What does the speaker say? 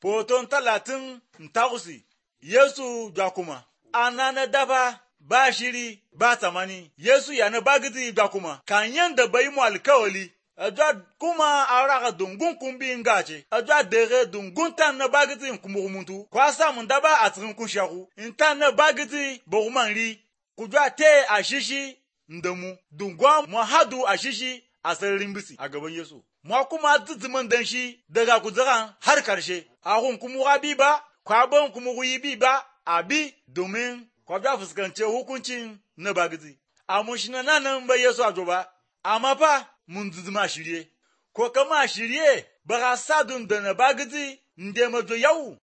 Hoton talatin takusi, Yesu ga kuma, ana na daba ba shiri ba tsamani, Yesu ya na bagiti ga kuma, kan yanda bai mu alkawali, ajwa kuma araka dungun kumbi ngace, ajwa dere dungun tan na bagiti nkumukumuntu, kwa sa mun daba a cikin kushaku, in tan na bagiti boguman ri, kujwa te a shishi ndamu, dungwa mu hadu a shishi a sararin bisi a gaban Yesu. Mu kuma zizimin dan shi daga kuzaran har karshe, a hun kuma bi ba, kwabon kuma yi bi ba, a bi domin kwabda fuskance hukuncin na bagiti. A mun shi na nan bai Yesu a ba, amma fa mun zizima shirye, ko kama shirye ba ka sa dun da na bagiti, nde majo yau